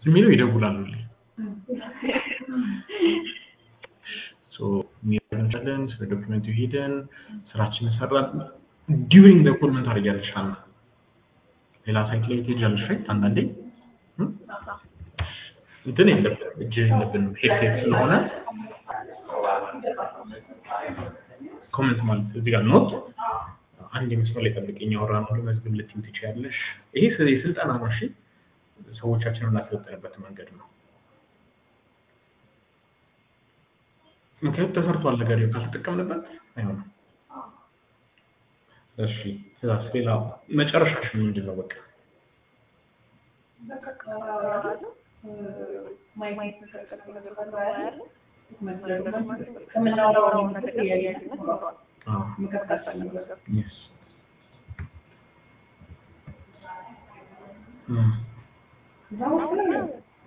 የሚለው ይደውላሉልኝ ሚለን ስለ ዶክመንቱ ሄደን ስራችንን ሰራን። ዲዩሪንግ ደ ኮል ምን ታደርጊያለሽ? አና ሌላ ሳይት ላይ ትሄጃለሽ ራይት አንዳንዴ እም? እንትን የለብን እጅ የለብንም ሄድሴት ስለሆነ ኮመንት ማለት እዚህ ጋር ኖት አንድ የመስመር ላይ ጠብቀኝ ያወራን ሁሉ መዝግብ ልትይው ትችያለሽ። ይሄ ስ- የስልጠና ነው። እሺ ሰዎቻችንን እናሰለጥንበት መንገድ ነው። ምክንያቱም ተሰርቷል ነገር ካልተጠቀምንበት አይሆንም። እሺ ከዛስ ሌላ መጨረሻሽ ምንድን ነው? በቃ ከምናወራው ነገር ተያያዥነት ይኖረዋል። አዎ መቀጠል ነገር yes እም እዛ ውስጥ ላይ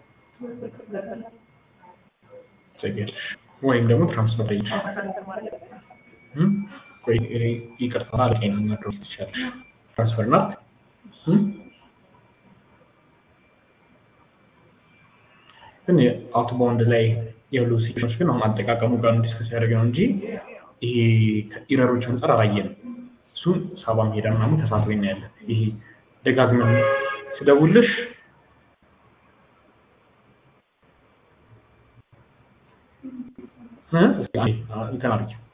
ትሰጊያለሽ ወይም ደግሞ ትራንስፈር ላይ እም ቆይ እኔ ይቅርታ አለቀኝ ነው መድረስ ትችላለሽ። ትራንስፈር ናት እም ግን አውትባውንድ ላይ ያሉ ሲክሽኖች ግን አሁን አጠቃቀሙ ጋር ዲስከስ ያደረገ ነው እንጂ ይሄ ከኢረሮች አንጻር አላየንም። እሱን ሳባም ሄዳ ምናምን ተሳትፎ እናያለን። ይሄ ደጋግመን ስደውልሽ እ? እስኪ አንዴ፣ አ- እንትን አድርጊው